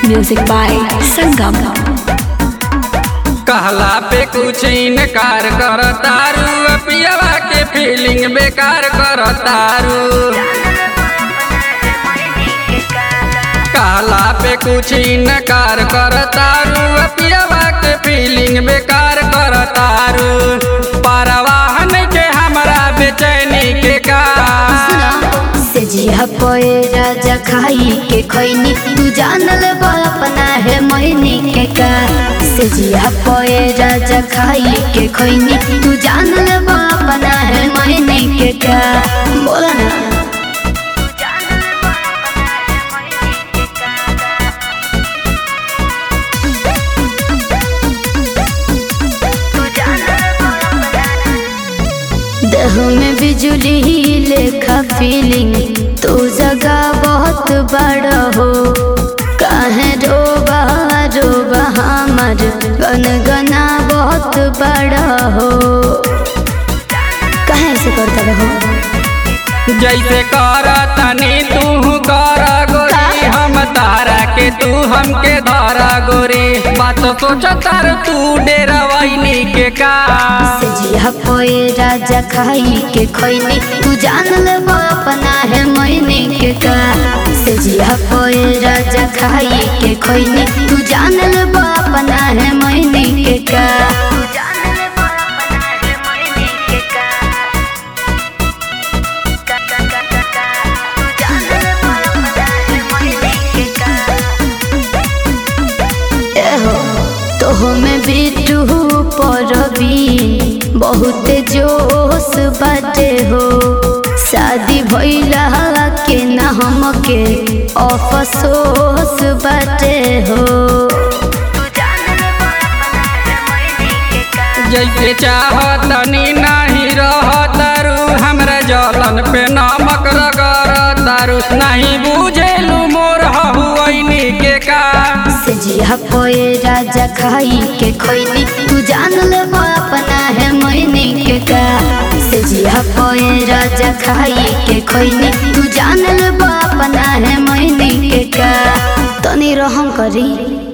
Music by Sangam. कहला पे कुछ इनकार कर तारू पियावा के फीलिंग बेकार कर तारू कहला पे कुछ इनकार कर तारू पियावा के फीलिंग बेकार कर तारू परवाहन के हमरा बेचैनी के का से जिया पोए राजा खाई के खैनी तू जानल बा अपना है मैनी के का से जिया पोए राजा खाई के खैनी तू जानल बा अपना है मैनी के का बोला ना देह में बिजली लेखा फीलिंग तू जगह बहुत बड़ा हो काहे रोबा रोबा हमर गन गना बहुत बड़ा हो काहे ऐसे करता रहो जैसे कर तनी तू कर गोरी हम तारा के तू हमके धारा गोरी बात सोच तार तू डेरवैनी के का से जिया पोए राजा खाई के खैनी तू जानल बा अपना है मैंने के का से जिया पोए राजा खाई के खैनी तू जानल बा अपना है मैंने के का एहो तोह में बिटू परबी बहुत जोश बाटे हो शादी भइला के ना हमके अफसोस बाटे हो जैसे चाह तनी नहीं रह तारू हमरा जलन पे नमक रगर तारू नहीं बुझेलू मोर हुआनी के का से जिया पोए राजा खाई के खैनी तू जानल बा अपना है मैंने के का से जिया पोए राजा खाई के खैनी तू जानल बा अपना है मैंने के का तनी रहम करी